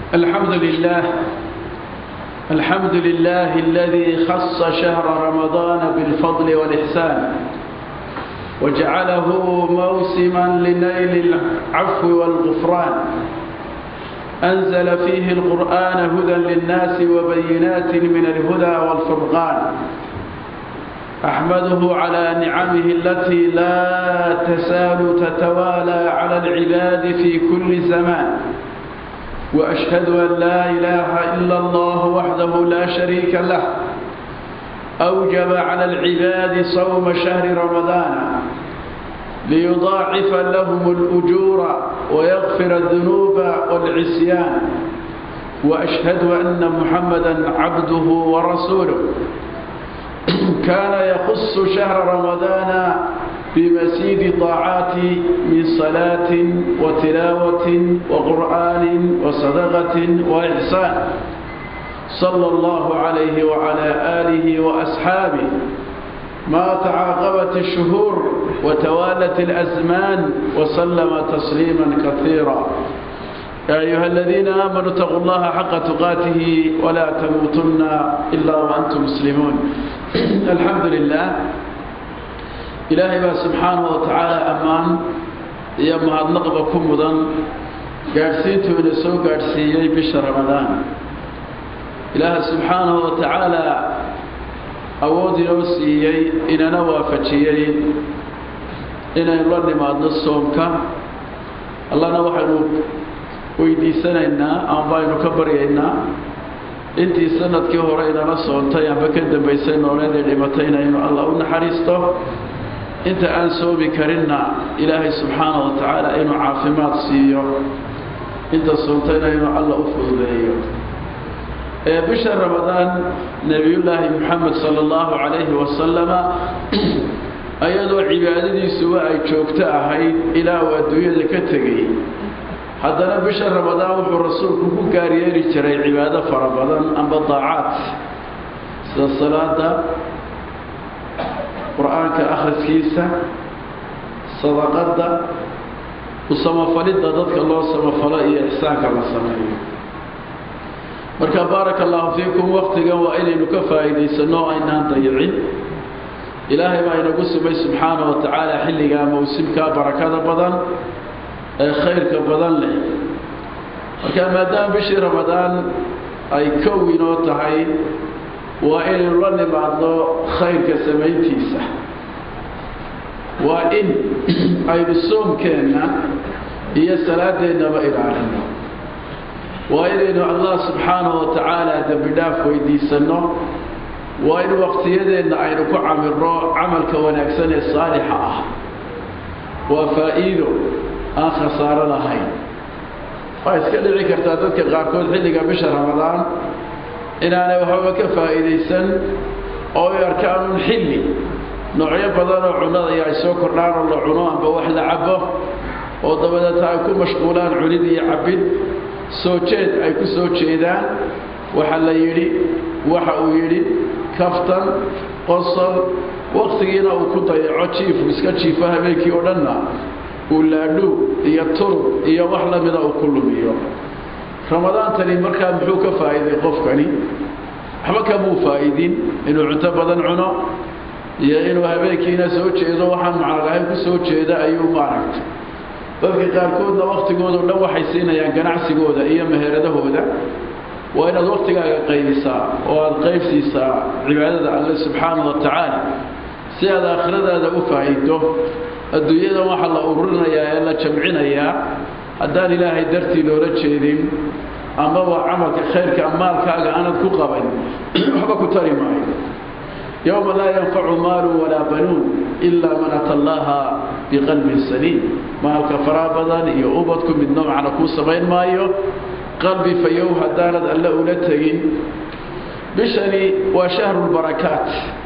الحمد لله الحمد لله الذي خص شهر رمضان بالفضل والإحسان وجعله موسما لنيل العفو والغفران أنزل فيه القرآن هدى للناس وبينات من الهدى والفرقان أحمده على نعمه التي لا تسال تتوالى على العباد في كل زمان وأشهد أن لا إله إلا الله وحده لا شريك له أوجب على العباد صوم شهر رمضان ليضاعف لهم الأجور ويغفر الذنوب والعصيان وأشهد أن محمدا عبده ورسوله كان يخص شهر رمضان بمزيد طاعات من صلاة وتلاوة وقرآن وصدقة وإحسان صلى الله عليه وعلى آله وأصحابه ما تعاقبت الشهور وتوالت الأزمان وسلم تسليما كثيرا يا أيها الذين آمنوا اتقوا الله حق تقاته ولا تموتن إلا وأنتم مسلمون الحمد لله إلهي بقى سبحانه وتعالى أمان يا mahadnaqba ku mudan gaadhsiintuu ina soo gaadhsiiyey bisha ramadaan ilaaha subxaanahu wa tacaala awood inoo siiyey inana waafajiyey inaynu la nimaadno soomka allana waxaynu weydiisanaynaa ama baynu ka baryaynaa intii sanadkii hore inala soontay amba ka dambaysay nooleedii dhimatay inaynu allah u naxariisto inta aan soomi karinna ilaahay subxaana wa tacaala inuu caafimaad siiyo inta soontayna inuu alla u fududeeyo ee bisha ramadaan nebiyullaahi moxamed sala allahu calayhi wasalama ayadoo cibaadadiisuba ay joogto ahayd ilaa uu adduunyada ka tegay haddana bisha ramadaan wuxuu rasuulku ku gaaryeeri jiray cibaado fara badan amba daacaad sida salaada qur-aanka akhriskiisa sadaqadda u samafalidda dadka loo samafalo iyo ixsaanka la sameeyo marka baaraka allahu fiikum waktigan waa inaynu ka faa'iidaysanno o aynaan dayicin ilaahay baa inagu sumay subxaana wa tacaala xilligaa mawsimkaa barakada badan ee khayrka badan leh marka maadaama bishii ramadaan ay kow inoo tahay waa inaynu la nimaadno khayrka samayntiisa waa in aynu soomkeenna iyo salaadeennaba ilaalino waa inaynu allah subxaanahu wa tacaala dembi dhaaf weydiisanno waa in waqtiyadeenna aynu ku camirno camalka wanaagsan ee saalixa ah waa faa'iido aan khasaaro lahayn waa iska dhici kartaa dadka qaarkood xilliga bisha ramadaan inaanay waxbaba ka faa'iidaysan oo ay arkaan un xilli noocyo badan oo cunnada iyo ay soo kordhaan oo la cuno amba wax la cabo oo dabadeeta ay ku mashquulaan cunid iyo cabbid soo jeed ay ku soo jeedaan waxa la yidhi waxa uu yidhi kaftan qosol wakhtigiina uu ku dayaco jiifu iska jiifo habeenkii oo dhanna uu laadhuu iyo turub iyo wax la mida uu ku lumiyo ramadaantani markaa muxuu ka faa'iiday qofkani waxba kamuu faa'idin inuu cunto badan cuno iyo inuu habeenkiina soo jeedo waxaan macnalahayn ku soo jeeda ayuu maaragtay dadka qaarkoodna wakhtigoodao dhan waxay siinayaan ganacsigooda iyo meheradahooda waa inaad wakhtigaaga qaybisaa oo aada qaybsiisaa cibaadada alle subxaana wa tacaala si aad aakhiradaada u faa'iido adduunyadan waxaa la ururinayaa ee la jamcinayaa haddaan ilaahay dartii loola jeedin amaba camalka khayrka maalkaaga aanad ku qaban waxba ku tari maayo yowma laa yanfacu maalu walaa banuun ilaa man ata allaha biqalbin saliim maalka faraa badan iyo ubadku midna macna kuu samayn maayo qalbi fayow haddaanad alle ula tegin bishani waa shahrulbarakaat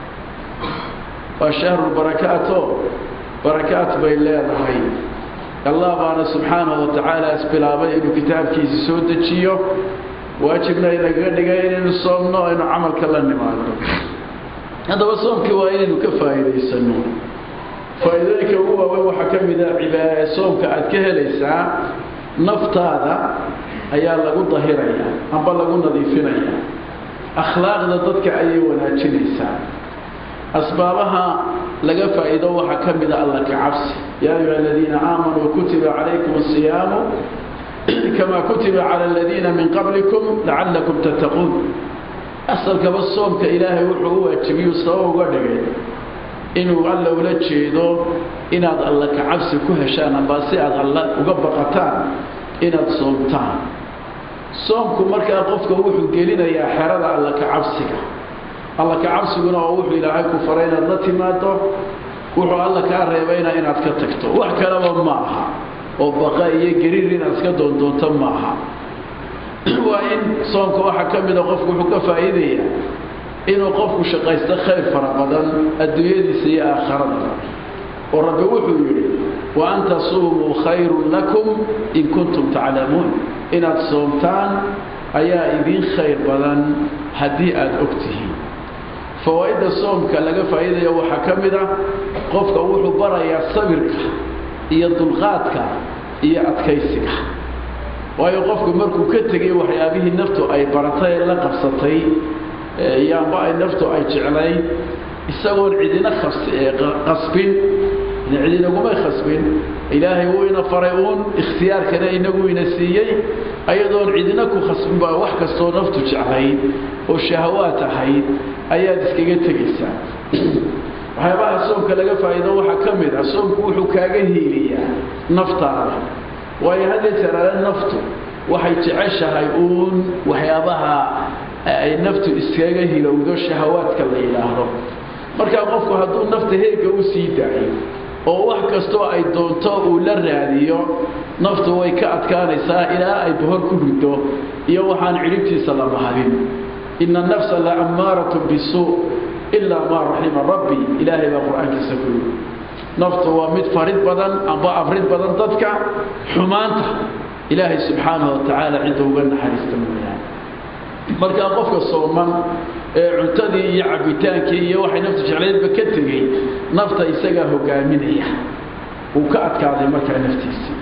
waa shahrulbarakaatoo barakaat bay leedahay allah baana subxaanahu wa tacaala isbilaabay inuu kitaabkiisa soo dejiyo waajibna inagaga dhigay inaynu soomno aynu camalka la nimaadno haddaba soomkii waa inaynu ka faa'iidaysano faa'iidooyinka ugu waaweyn waxaa ka mid a cibaada soomka aad ka helaysaa naftaada ayaa lagu dahiraya amba lagu nadiifinaya akhlaaqda dadka ayay wanaajinaysaa asbaabaha laga faa'iido waxaa ka mida alla ka cabsi yaa ayuha aladiina aamanuu kutiba calaykum asiyaamu kama kutiba cala aladiina min qablikum lacallakum tattaquun asalkaba soomka ilaahay wuxuu u waajibiyuu sabab uga dhigay inuu alla ula jeedo inaad alla ka cabsi ku heshaan amba si aad alla uga baqataan inaad soomtaan soomku markaa qofka wuxuu gelinayaa xerada alla ka cabsiga alla ka cabsiguna oo wuxuu ilaahay ku faray inaad la timaado wuxuu alla kaa reebayna inaad ka tagto wax kaleba ma aha oo baqa iyo gariir inaad iska doondoonto ma aha waa in soomka waxaa ka mida qofku wuxuu ka faa'iidayaa inuu qofku shaqaysto khayr fara badan adduunyadiisa iyo aakharadaba oo rabbi wuxuu yidhi wa an tasuumuu khayrun lakum in kuntum taclamuun inaad soomtaan ayaa idiin khayr badan haddii aada og tihiin fawaa'idda soomka laga faa'iidaya waxaa ka mid ah qofka wuxuu barayaa sabirka iyo dulqaadka iyo adkaysiga waayo qofku markuu ka tegay waxyaabihii naftu ay baratay ee la qabsatay iyo amba ay naftu ay jeclayd isagoon cidina qasbin cidinagumay khasbin ilaahay wuu ina faray uun ikhtiyaarkana inagu ina siiyey ayadoon cidina ku khasbin baa wax kastoo naftu jeclayd oo shahawaad ahayd ayaad iskaga tegaysaa waxyaabaha soomka laga faa'iido waxaa ka mid ah soomku wuxuu kaaga hiiliyaa naftaada waayo hadda jaraale naftu waxay jeceshahay uun waxyaabaha ay naftu iskaga hilowdo shahawaadka la yidhaahdo markaa qofku hadduu nafta heega u sii daayo oo wax kastoo ay doonto uu la raadiyo naftu way ka adkaanaysaa ilaa ay bohor ku riddo iyo waxaan cidhibtiisa la mahadin ina nafsa la ammaaratun bisuu ilaa maa raxima rabbi ilaahay baa qur-aankiisa ku yidhi naftu waa mid farid badan amba afrid badan dadka xumaanta ilaahay subxaanahu watacaala cidda uga naxariista mooyaane markaa qofka sooman ee cuntadii iyo cabitaankii iyo waxay naftu jeclaydba ka tegey nafta isagaa hogaaminaya uu ka adkaaday markaa naftiisii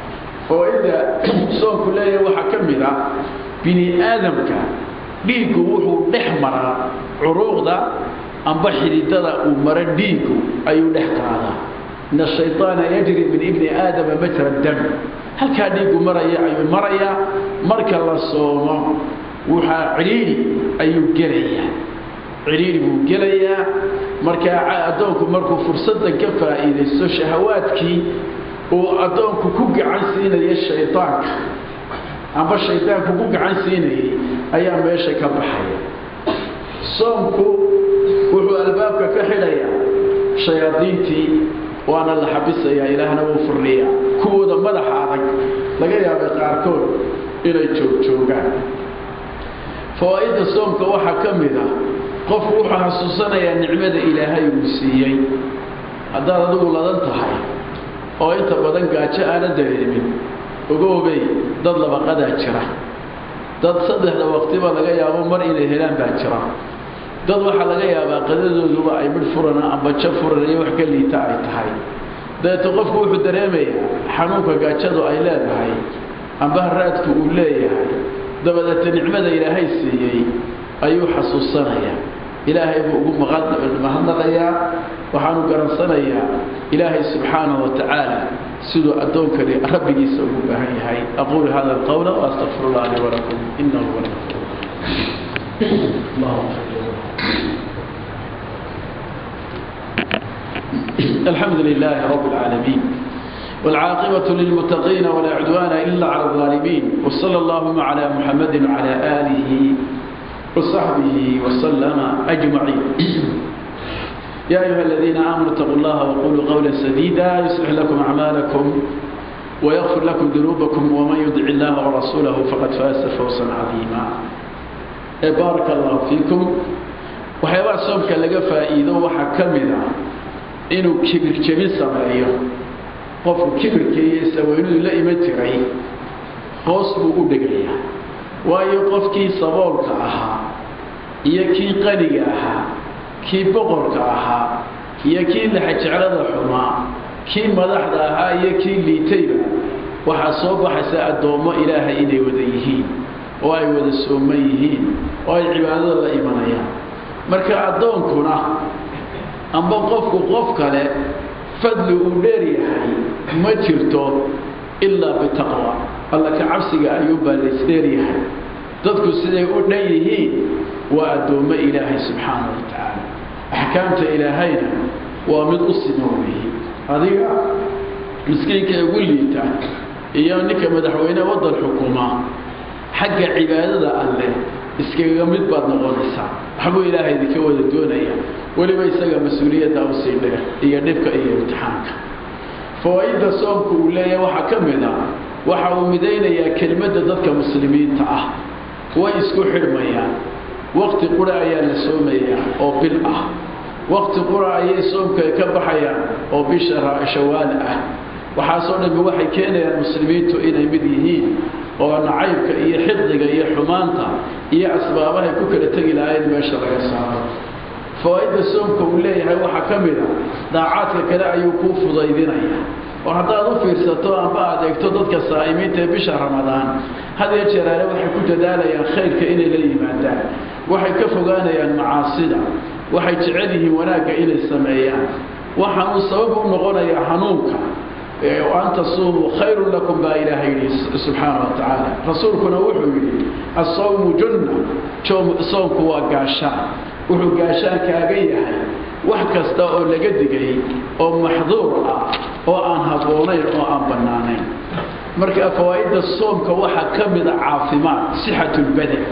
oo inda soonku leeyahay waxaa ka mid ah bini aadamka dhiiggu wuxuu dhex maraa curuuqda amba xididada uu maro dhiiggu ayuu dhex qaadaa ina ashayطaana yajri min ibni aadama majra dam halkaa dhiiggu maraya ayuu marayaa marka la soomo waxaa cidhiidhi ayuu gelayaa cidhiidhi buu gelayaa markaa addoonku markuu fursaddan ka faa'iidaysto shahawaadkii uu addoonku ku gacan siinayo shaydaanka amba shaydaanku ku gacan siinayay ayaa meesha ka baxaya soomku wuxuu albaabka ka xidhayaa shayaadiintii waana la xabisayaa ilaahna wuu furniyaa kuwooda madaxa adag laga yaabay qaarkood inay joogjoogaan fawaa'idda soomka waxaa ka mid ah qofku wuxuu xasuusanayaa nicmada ilaahay uu siiyey haddaad adigu ladan tahay oo inta badan gaajo aana dareemin ogoobey dad labaqadaa jira dad saddexda waqtiba laga yaabo mar inay helaan baa jira dad waxaa laga yaabaa qadadooduba ay midh furana amba ja furan iyo wax ka liita ay tahay dabeeto qofku wuxuu dareemayaa xanuunka gaajadu ay leedahay amba haraadku uu leeyahay dabadeeta nicmada ilaahay siiyey ayuu xasuusanayaa ilaahay buu ugu mahadnaqayaa waxaanu garansanayaa ilaahay subxaanahu watacaala siduu addoonkani rabbigiisa ugu baahan yahay aquulu hada alqawla waastaqfir allah li walakum inahu huwa الحمد لله رب العالمين والعاقبة للمتقين ولا عدوان إلا على الظالمين وصلى اللهم على محمد وعلى آله وصحبه وسلم أجمعين يا أيها الذين آمنوا اتقوا الله وقولوا قولا سديدا يصلح لكم أعمالكم ويغفر لكم ذنوبكم ومن يدع الله ورسوله فقد فاز فوزا عظيما بارك الله فيكم وحيوان صومك لقى فائدة وحكمنا إنه كبر جميل سمعيه qofku kibirkaiyo sawaynadu la iman jiray hoos buu u dhegayaa waayo qofkii saboolka ahaa iyo kii qaniga ahaa kii boqorka ahaa iyo kii laxajeclada xumaa kii madaxda ahaa iyo kii liitayba waxaa soo baxaysa addoommo ilaahay inay wada yihiin oo ay wada sooman yihiin oo ay cibaadada la imanayaan marka addoonkuna amba qofku qof kale fadli uu dheer yahay ma jirto ilaa bitaqwa alla ka cabsiga ayuunbaa laysdheeryahay dadku siday u dhan yihiin waa addoommo ilaahay subxaana wa tacaala axkaamta ilaahayna waa mid u sima weeye adiga miskiinka ugu liita iyo ninka madaxweyne waddan xukuma xagga cibaadada alleh iskaga mid baad noqonaysaa waxbuu ilaahay idinka wada doonaya weliba isaga mas-uuliyadda u sii dheer iyo dhibka iyo imtixaanka fawaa-idda soomku uu leeyahay waxaa ka mid a waxa uu midaynayaa kelimadda dadka muslimiinta ah way isku xidhmayaan waqti qura ayaa la soomayaa oo bil ah waqti qura ayay soomka ka baxayaan oo bisha shawaal ah waxaasoo dhammi waxay keenayaan muslimiintu inay mid yihiin oo nacaybka iyo xiqdiga iyo xumaanta iyo asbaabahay ku kala tegi lahayn meesha laga saaro fawaa-idda soomka uu leeyahay waxaa ka mid a daacaadka kale ayuu kuu fudaydinaya oo haddaad u fiirsato amba aad eegto dadka saa'imiinta ee bisha ramadaan had iyo jeeraale waxay ku dadaalayaan khayrka inay la yimaadaan waxay ka fogaanayaan macaasida waxay jecel yihiin wanaagga inay sameeyaan waxaanuu sabab u noqonayaa hanuunka an tasuumuu khayrun lakum baa ilaahay yidhi subxaana wa tacaala rasuulkuna wuxuu yidhi asawmu junna soomku waa gaashaan wuxuu gaashaankaaga yahay wax kasta oo laga digay oo maxduur ah oo aan habboonayn oo aan bannaanayn marka fawaa'idda soomka waxaa ka mida caafimaad sixatulbadan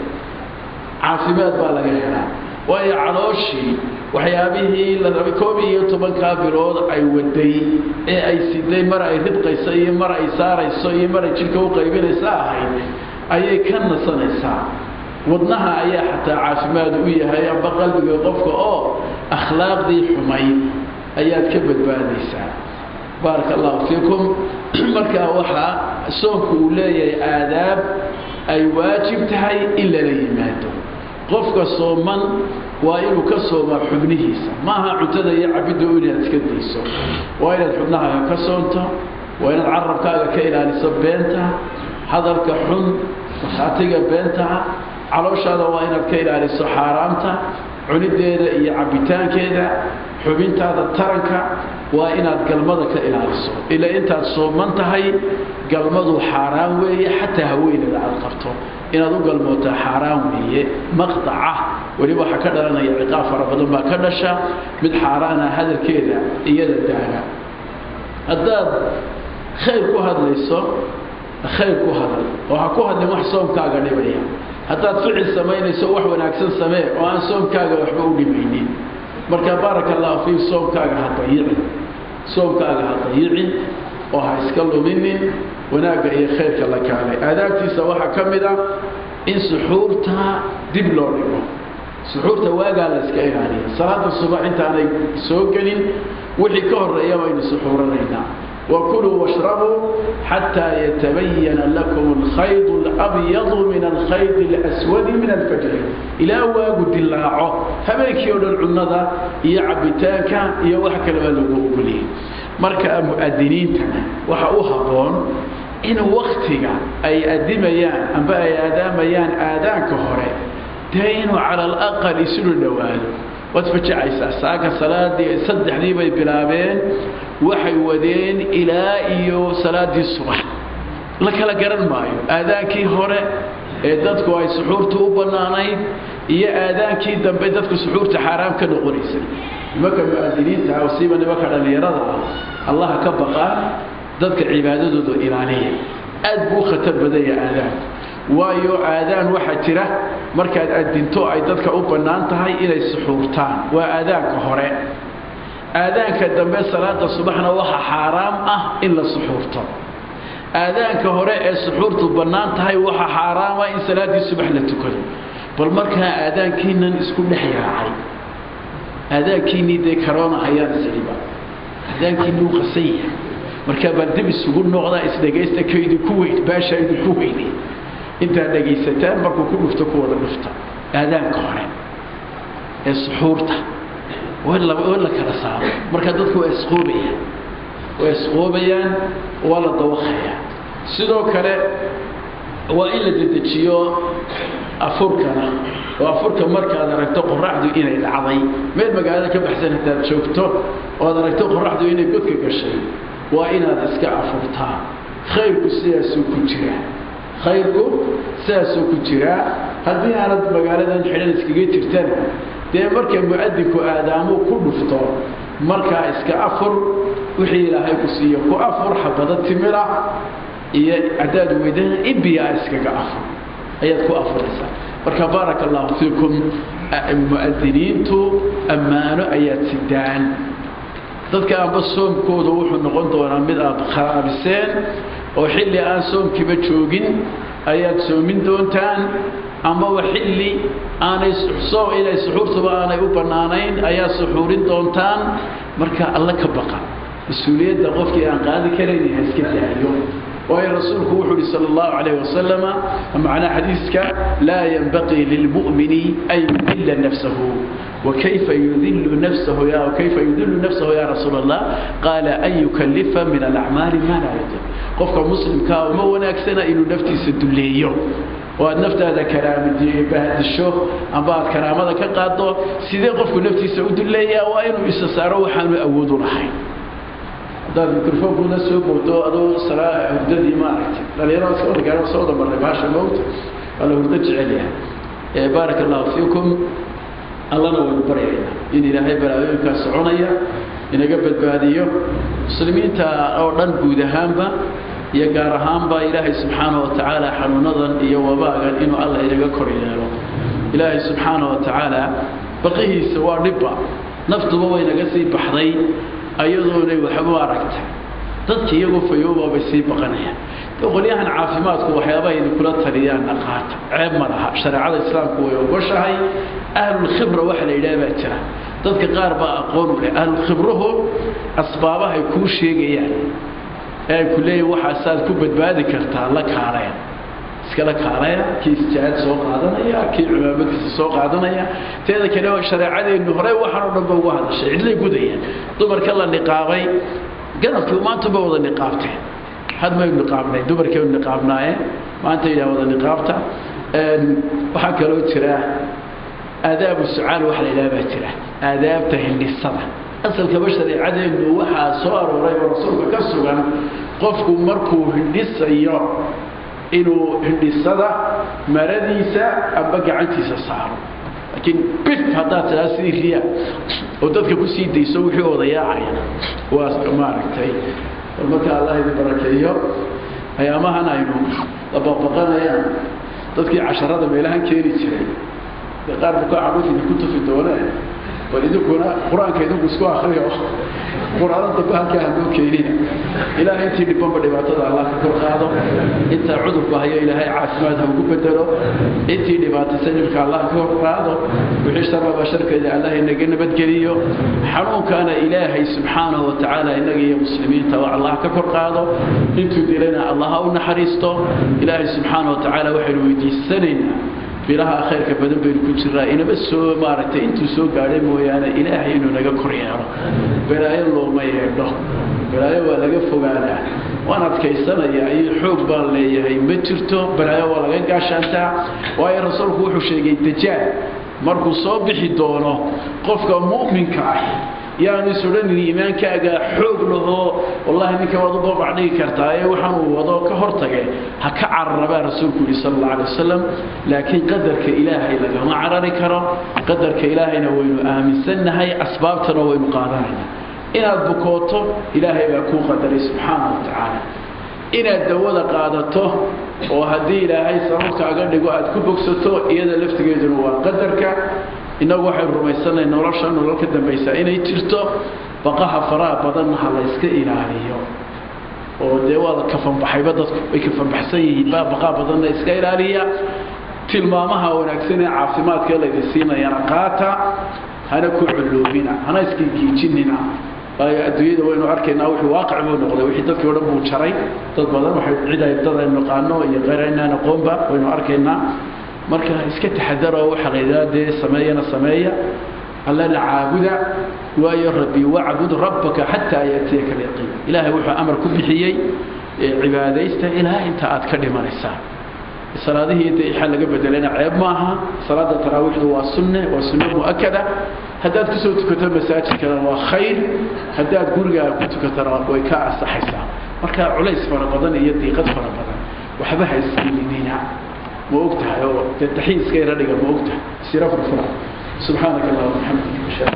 caafimaad baa laga helaa waayo calooshii waxyaabihii la rabay koob iyo tobankaa bilood ay waday ee ay siday mar ay ridqayso iyo mar ay saarayso iyo mar ay jidhka u qaybinaysa ahayd ayay ka nasanaysaa wadnaha ayaa xataa caafimaad u yahay amba qalbiga qofka oo akhlaaqdii xumay ayaad ka badbaadaysaa baaraka allahu fiikum markaa waxaa soonku uu leeyahay aadaab ay waajib tahay in lala yimaado qofka sooman waa inuu ka soomaa xubnihiisa maaha cuntada iyo cabidda inaad iska dayso waa inaad xubnahaaga ka soonto waa inaad carabkaaga ka ilaaliso beenta hadalka xun markhaatiga beentaha calooshaada waa inaad ka ilaaliso xaaraamta cunideeda iyo cabbitaankeeda xubintaada taranka waa inaad galmada ka ilaaliso ilaa intaad sooman tahay galmadu xaaraan weeye xataa haweenada aad qabto inaad u galmootaa xaaraan weeye maqdaca weliba waxaa ka dhalanaya ciqaab fara badan baa ka dhasha mid xaaraana hadalkeeda iyada daaga haddaad khayr ku hadlayso khayr ku hadal oo ha ku hadlin wax soomkaaga dhibaya haddaad ficil samaynayso wax wanaagsan samee oo aan soomkaaga waxba u dhimaynin marka baaraka allahu fiik soomkaaga ha dayicin soomkaaga ha dayicin oo ha iska luminin wanaagga iyo khayrka la kaalay aadaabtiisa waxaa ka mid a in suxuurta dib loo dhigo suxuurta waagaa la iska ilaaliya salaada subax intaanay soo gelin wixii ka horeeya baynu suxuuranaynaa وكلوا واشربوا حتى يتبين لكم الخيط الأبيض من الخيط الأسود من الفجر إلى واجد الله هبيك يقول العنضة يعبتاك يوحك الغلق لي مركا مؤذنين وحقوها بون إن وقتك أي أدميان أنبا أي آداميان آدان كهوري تين على الأقل يسلوا النوال وتفجعيسا ساكا صلاة صدح لي بي بلابين waxay wadeen ilaa iyo salaadii subax la kala garan maayo aadaankii hore ee dadku ay suxuurta u bannaanayd iyo aadaankii dambe dadku suxuurta xaaraam ka noqonaysay nimanka mu'adiniinta ah siiba nimanka dhallinyarada ah allaha ka baqaa dadka cibaadadooda ilaaliya aad buu khatar badanya aadaanku waayo aadaan waxaa jira markaad adinto ay dadka u bannaan tahay inay suxuurtaan waa aadaanka hore aadaanka dambe salaada subaxna waxa xaaraam ah in la suxuurto aadaanka hore ee suxuurtu bannaan tahay waxa xaaraama in salaaddii subax la tukado bal markaa aadaankiinan isku dhex yaacay aadaankiinnii dee karoona ayaan isdhiba aadaankiinnii u qasan yahay markaa bal dib isugu noqdaa isdhegaysta ka idinku weyn baasha idinku weyne intaad dhegaysataan markuu ku dhufto ku wada dhufta aadaanka hore ee suxuurta waa la kala saaro marka dadku waa isqoobayaan waa isqoobayaan waa la dawaqayaa sidoo kale waa in la dedejiyo afurkana oo afurka markaad aragto qoraxdu inay dhacday meel magaalada ka baxsan hadaad joogto oo ad aragto qoraxdu inay godka gashay waa inaad iska afurtaa khayrku sidaasuu ku jiraa khayrku sidaasuu ku jiraa haddii aanad magaaladan xidhan iskaga jirtana dee marka mu'adinku aadaamuu ku dhufto markaa iska afur wixii ilaahay ku siiyo ku afur xabado timira iyo haddaad weydana ibiyaa iskaga afur ayaad ku afuraysaa marka baaraka allahu fiikum mu'adiniintu ammaano ayaad sidaan dadka aanba soomkooda wuxuu noqon doonaa mid aad kharaabiseen oo xilli aan soomkiiba joogin ayaad soomin doontaan amaba xilli aanay soom inay suxuurtuba aanay u bannaanayn ayaad suxuurin doontaan marka alla ka baqa mas-uuliyadda qofkii aan qaadi karayn ha iska daayo waayo rasuulku wuxuu uhi sal allahu calayh wasalama macnaa xadiiska laa yanbaqii lilmu'mini an yudilla nafsahu wakayfa yudilu nafsahu ya kayfa yudilu nafsahu ya rasuul allah qaala an yukallifa min alacmaali maa laa yudiq qofka muslimkaa uma wanaagsana inuu naftiisa dulleeyo oo aad naftaada karaambahdisho amba aad karaamada ka qaado sidee qofku naftiisa u dulleeyaa waa inuu isa saaro waxaanu awoodu lahayn haddaad microfonkuna soo boodo adoo hurdadii maaragtay dhalinyarada iska wada gaara soo wada marnay baasha mowta waa la hurdo jecel yahay baaraka allahu fiikum allana waynu baryaynaa in ilaahay balaayooyinkaa soconaya inaga badbaadiyo muslimiinta oo dhan guud ahaanba iyo gaar ahaanba ilaahay subxaana wa tacaala xanuunadan iyo wabaagan inuu alla inaga kor yeelo ilaahay subxaana wa tacaala baqihiisa waa dhibba naftuba way naga sii baxday ayadoonay waxba aragtay dadki iyagoo fayoobaabay sii baqanayaan qolyahan caafimaadku waxyaabaha idinkula taliyaanna qaata ceeb ma laha shareecada islaamku way ogoshahay ahlulkhibra waxa la yidhaha baa jira dadka qaar baa aqoon u leh ahlulkhibrahu asbaabahay kuu sheegayaan ee ay ku leeyihin waxaasaad ku badbaadi kartaa la kaaleen iskala kaalaya kii istijaad soo qaadanaya kii cimaamadiisa soo qaadanaya teeda kale shareecadeennu horey waxaan oo dhan ba uga hadashay cidlay gudayaan dumarka la niqaabay ganabkii maantaba wada niqaabteen had maynu niqaabnay dumarkeenu niqaabnaayeen maanta yidhaha wada niqaabta waxaa kaloo jira aadaabu sucaal waxa la yidhaha baa jira aadaabta hindhisada asalkaba shareecadeennu waxaa soo arooray oo rasuulka ka sugan qofku markuu hindhisayo inuu hindhisada maradiisa amba gacantiisa saaro laakiin bif haddaad tiraa sidii riya oo dadka ku sii dayso wixii odayaacaya waa maaragtay bal marka allah idin barakeeyo ayaamahan aynu dabaqbaqanayaan dadkii casharada meelahan keeni jiray dee qaar buka caruuf idinku tufi doonee bal idinkuna qur-aanka idinku isku akriyo qur-aano dambe halkaa hanoo keenina ilaahay intii dhibanba dhibaatada allah ka kor qaado intaa cudurku hayo ilaahay caafimaad ha ugu bedelo intii dhibaataysan dhibka allah ka kor qaado wixii sharraba sharkeeda allah inaga nabadgeliyo xanuunkaana ilaahay subxaanahu wa tacaala inaga iyo muslimiinta oo allah ka kor qaado intuu dilayna allah ha u naxariisto ilaahay subxaanahu wa tacaala waxaynu weydiisanaynaa bilaha khayrka badan baynu ku jiraa inaba soo maaragtay intuu soo gaadhay mooyaane ilaahay inuu naga kor yeelo balaayo looma yeedho balaayo waa laga fogaadaa waan adkaysanayaa iyo xoog baan leeyahay ma jirto balaayo waa laga gaashaantaa waayo rasuulku wuxuu sheegay dajaal markuu soo bixi doono qofka mu'minka ah yaanu is odhanin iimaankaaga xoog lahoo wallahi ninka waad u babac dhigi kartaa ee waxaan uu wado ka hortage ha ka cararabaa rasuulku yihi sal alla alay wasalam laakiin qadarka ilaahay lagama carari karo qadarka ilaahayna waynu aaminsannahay asbaabtana waynu qaadanayna inaad bukooto ilaahay baa kuu qadaray subxaana wa tacaala inaad dawada qaadato oo haddii ilaahay sababkaaga dhigo aad ku bogsato iyada laftigeeduna waa qadarka innagu waxaynu rumaysanay nolosha nolol ka dambaysa inay jirto baqaha faraha badanna ha la yska ilaaliyo oo dee waa kafanbaxayba dadku way kafanbaxsan yihiin baa baqaha badanna iska ilaaliya tilmaamaha wanaagsan ee caafimaadka laydin siinayana qaata hana ku culloobina hana iska giijinina waayo adduunyada waynu arkaynaa wixii waaqic buu noqday wixii dadkii o dhan buu jaray dad badan waxay cid ay dad aynu naqaano iyo qeyr aynaan aqoonba waynu arkaynaa marka iska taxadaro waxa la yidhaha dee sameeyana sameeya allana caabuda waayo rabbi wacbud rabbaka xataa yaatiyaka alyaqiin ilaahay wuxuu amar ku bixiyey cibaadaysta ilaa inta aad ka dhimanaysaan salaadihii inta ixaa laga bedelayna ceeb maaha salaada taraawiixdu waa sunne waa sunno mu'akada haddaad kusoo tukato masaajidkana waa khayr haddaad gurigaaga ku tukatana way ka ansaxaysaa marka culays fara badan iyo diiqad fara badan waxba ha isgelinina ma og tahay oo dee taxiiska ira dhiga ma og tahay sira furfura subxaanaka allahuma waxamdika